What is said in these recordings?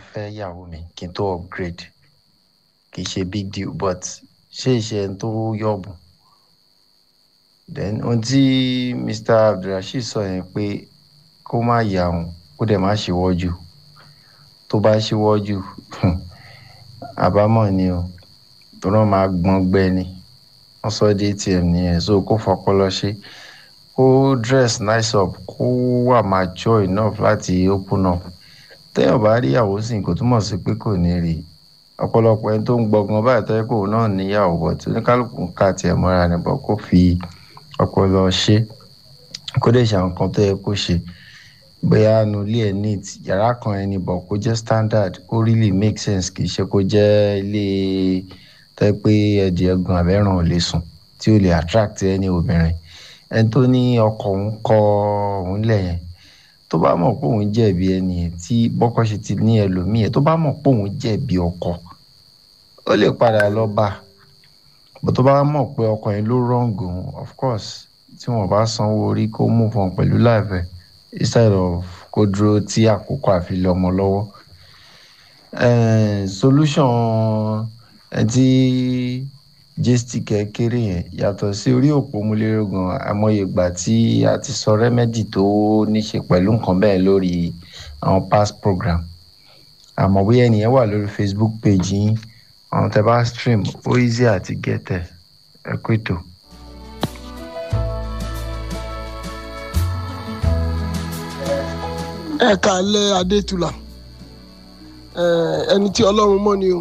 fẹ́ ìyàwó mi kí n tó upgrade kì í ṣe big deal but ṣé ìṣe ẹni tó yọ̀bù then ohun tí mr abdulrasheed sọ yẹn pé kó má yà òun kó dẹ̀ má ṣíwọ́ jù tó bá ṣíwọ́ jù àbámọ̀ ni o tó náà máa gbọ́n gbẹ́ ni wọ́n sọ dé atm nìyẹn so kó fọpọlọ ṣe kó dress nice up kó wà mature enough láti open up téèyàn bá rí ìyàwó sí kò túmọ̀ sí pé kò ní rí ọ̀pọ̀lọpọ̀ ẹni tó ń gbọ̀ngàn báyìí tó yẹ kó náà níyàwó bọ̀ tí oníkálukú ń ká tiẹ̀ mọ́ra ni bọ̀ kó fi ọpọlọ ṣe kó dẹ̀ ṣe àwọn kan tó yẹ kó ṣe bóyá nu ilé ẹ̀ neat yàrá kan ẹni bọ̀ kó jẹ́ standard ó really make sense kì í ṣe kó jẹ́ ilé tẹ́ pé ẹ̀dì ẹ̀gùn àbẹ́ràn ò lè sùn tí ó lè attract ẹni obìnrin ẹni tó ní ọkọ òun kọ òun lẹ̀ yẹn tó bá mọ̀ pé òun jẹ̀bi ẹni yẹn tí bọ́kọ ṣe ti ní ẹlòmíì yẹn tó bá mọ̀ pé òun jẹ̀bi ọkọ ó lè padà lọ bá bó tó bá mọ̀ pé ọkọ yẹn ló wrong òun of course tí wọ́n bá sanwó orí kó move on pẹ̀lú láìpẹ́ instead of kó dúró tí àkókò àfi lé ọmọ lọ́wọ́ solution ẹ tí gstic kéré yẹn yàtọ̀ sí orí òpó múlẹ́rọ̀gàn àmọye ìgbà tí a ti sọ rẹ́mẹ́dì tó níṣe pẹ̀lú nǹkan bẹ́ẹ̀ lórí àwọn past program àmọ́ bóyá ẹnìyẹn wà lórí facebook page yín àwọn tẹ bá stream ó easy àti gẹ́tẹ̀ ẹ kú ètò. ẹ kàlẹ́ adétúlà ẹni tí ọlọ́run mọ̀ ni o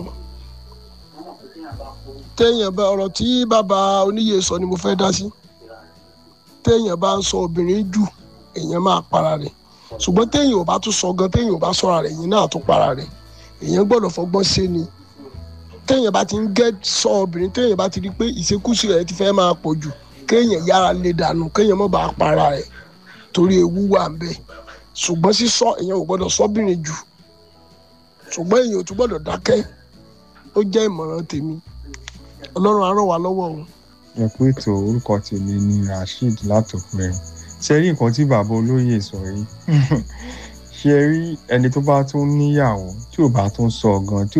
téèyàn bá ọ̀rọ̀ tí bàbá oníyè sọ ni mo fẹ́ dá sí téèyàn bá ń sọ obìnrin jù èèyàn máa para rẹ̀ ṣùgbọ́n téèyàn ò bá tún sọ gan téèyàn ò bá sọ̀rọ̀ rẹ̀ èèyàn náà tún para rẹ̀ èèyàn gbọ́dọ̀ fọgbọ́n ṣe ni téèyàn bá ti ń gẹ́ sọ obìnrin téèyàn bá ti rí pé ìṣekúṣe rẹ̀ ti fẹ́ máa pọ̀ jù kéèyàn yára lè dànù kéèyàn má bàa para rẹ̀ torí ewu wà ń bẹ̀ ṣùgbọ́n sísọ èèyàn ò gbọ́dọ̀ sọ́bìnrin jù ṣùgbọ́n èèyàn ò tún gbọ́dọ̀ dákẹ́ ó jẹ́ ìmọ̀ràn tèmi ọlọ́run á ràn wá lọ́wọ́ o. ẹ kú ètò orúkọ tèmi ni rasheed látòpẹ ṣe rí nǹkan tí bàbá olóyè sọ yìí ṣe rí ẹni tó bá tún níyàwó tí ò bá tún sọ gan tí